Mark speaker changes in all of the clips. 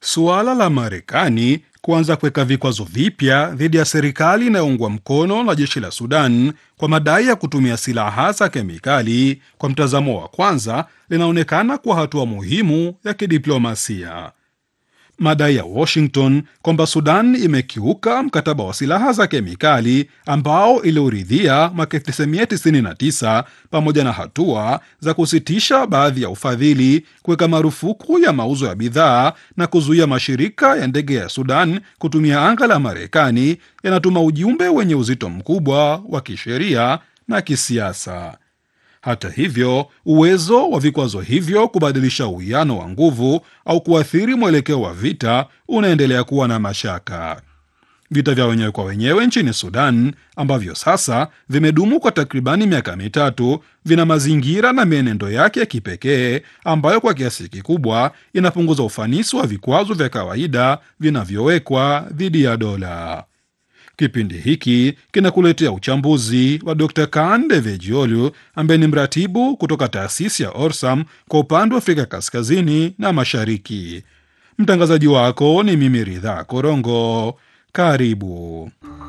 Speaker 1: Suala la Marekani kuanza kuweka vikwazo vipya dhidi ya serikali inayoungwa mkono na jeshi la Sudan kwa madai ya kutumia silaha za kemikali, kwa mtazamo wa kwanza, linaonekana kuwa hatua muhimu ya kidiplomasia. Madai ya Washington kwamba Sudan imekiuka mkataba wa silaha za kemikali ambao iliuridhia mwaka 1999 pamoja na hatua za kusitisha baadhi ya ufadhili, kuweka marufuku ya mauzo ya bidhaa na kuzuia mashirika ya ndege ya Sudan kutumia anga la Marekani yanatuma ujumbe wenye uzito mkubwa wa kisheria na kisiasa. Hata hivyo, uwezo wa vikwazo hivyo kubadilisha uwiano wa nguvu au kuathiri mwelekeo wa vita unaendelea kuwa na mashaka. Vita vya wenyewe kwa wenyewe nchini Sudan ambavyo sasa vimedumu kwa takribani miaka mitatu vina mazingira na mienendo yake ya kipekee ambayo kwa kiasi kikubwa inapunguza ufanisi wa vikwazo vya kawaida vinavyowekwa dhidi ya dola. Kipindi hiki kinakuletea uchambuzi wa Dr Kaan Devejiolu ambaye ni mratibu kutoka taasisi ya Orsam kwa upande wa Afrika kaskazini na mashariki. Mtangazaji wako ni mimi Ridhaa Korongo. Karibu.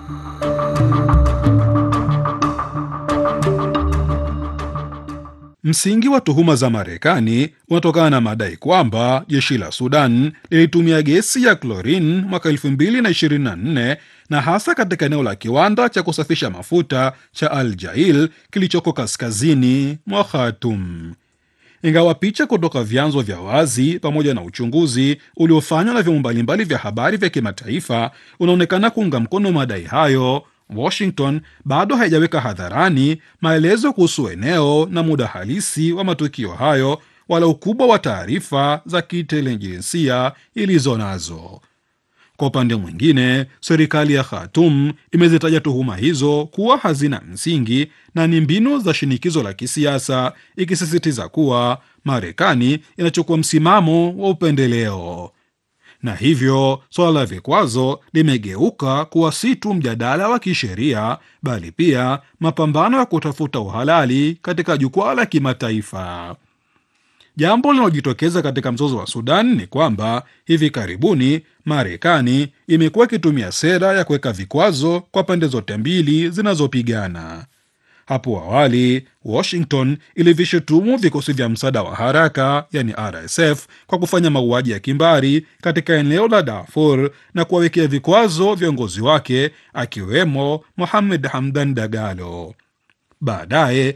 Speaker 1: Msingi wa tuhuma za Marekani unatokana na madai kwamba jeshi la Sudan lilitumia gesi ya klorin mwaka 2024 na hasa katika eneo la kiwanda cha kusafisha mafuta cha Al Jail kilichoko kaskazini mwa Khartoum. Ingawa picha kutoka vyanzo vya wazi pamoja na uchunguzi uliofanywa na vyombo mbalimbali vya habari vya kimataifa unaonekana kuunga mkono madai hayo, Washington bado haijaweka hadharani maelezo kuhusu eneo na muda halisi wa matukio hayo wala ukubwa wa taarifa za kiintelijensia ilizo nazo. Kwa upande mwingine, serikali ya Khartoum imezitaja tuhuma hizo kuwa hazina msingi na ni mbinu za shinikizo la kisiasa, ikisisitiza kuwa Marekani inachukua msimamo wa upendeleo na hivyo suala la vikwazo limegeuka kuwa si tu mjadala wa kisheria bali pia mapambano ya kutafuta uhalali katika jukwaa la kimataifa. Jambo linalojitokeza katika mzozo wa Sudan ni kwamba hivi karibuni Marekani imekuwa ikitumia sera ya kuweka vikwazo kwa pande zote mbili zinazopigana. Hapo awali Washington ilivishutumu vikosi vya msaada wa haraka yani RSF kwa kufanya mauaji ya kimbari katika eneo la Darfur na kuwawekea vikwazo viongozi wake akiwemo Mohamed Hamdan Dagalo. Baadaye